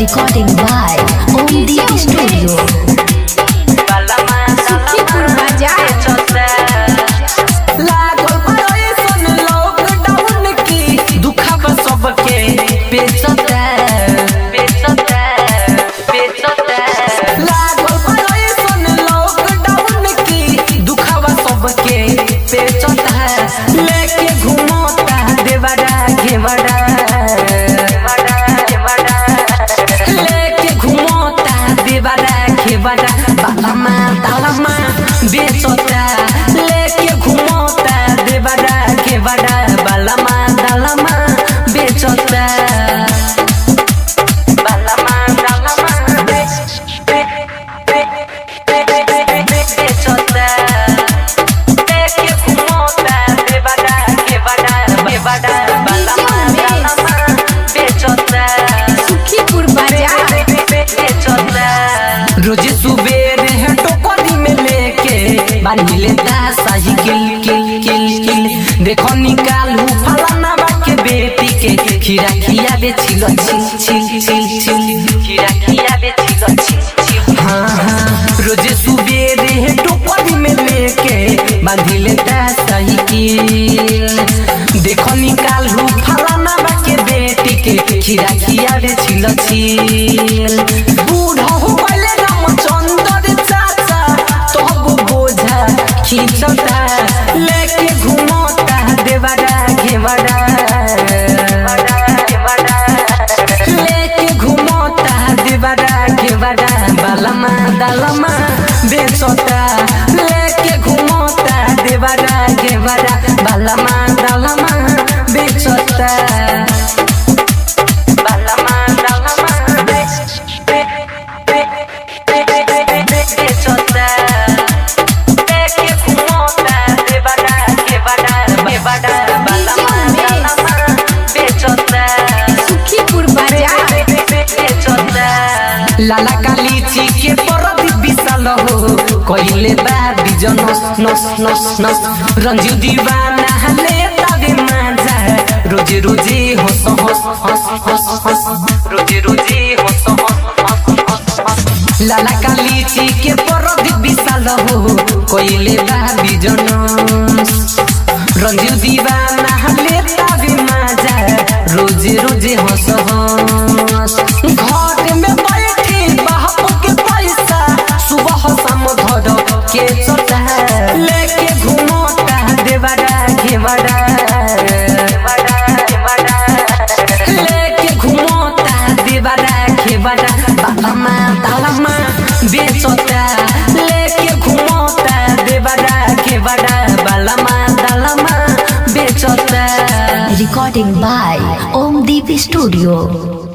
Recording by Om Deep Studio. Sukhipur बाजार लागल बड़े सन लॉकडाउन की दुखब सबके बेचता बेचता बेचता लागल बड़े सन लॉकडाउन की दुखब सबके बेचता लेके घूमता देवरा घेवरा लेके घूमता देवरा घेवरा बालमा तालमा बेचता लेके घूमता देवरा घेवरा बालमा तालमा बेचता बालमा तालमा बे बे बे बे बे बे बेचता लेके घूमता देवरा घेवरा घेवरा बालमा तालमा बेचता सुखीपुर बाजार रोज सुबेर है टोकरी में लेके बांध लेता साही किल किल किल किल देखो निकालू फलाना बा के बेटी के खीरा खिया दे छिलो छिल छिल छिल छिल खीरा खिया दे छिलो छिल छिल हाँ हाँ रोज सुबेर है टोकरी में लेके बांध लेता साही किल देखो निकालू फलाना बा के बेटी के खीरा खिया दे छिलो छिल बूढ़ा हो गइले रामचंद्र चाचा तब बोझा खींचता लेके घूमता देवरा घेवरा लेके घूमता देवरा घेवरा बालमा दालमा बेचता लेके घूमता देवरा घेवरा बालमा दालमा बेचता बालमा दालमा बे बे बे बे बे बे बे बेचता लेके घूमता देवरा घेवरा घेवरा बालमा दालमा बेचता सुखीपुर बाजार लाला काली ची के परद विशाल हो कइले बा बिजन नस नस नस रंजू दीवाना ले तबे माजा रोजे रोजे हंस हंस हंस हंस हंस रोजे रोजे हंस हंस हंस हंस लाला काली ची के परद विशाल हो कइले बा बिजन रंजू दीवाना ले तबे माजा रोजे रोजे हंस हंस घर में बैठे बाप के पैसा सुबह शाम धर के चटा लेके घूमता देवरा घेवरा लेके घूमता देवरा घेवरा बालमा तालमा बेचता लेके घूमता देवरा घेवरा बालमा तालमा बेचता Recording by Om Deep Studio.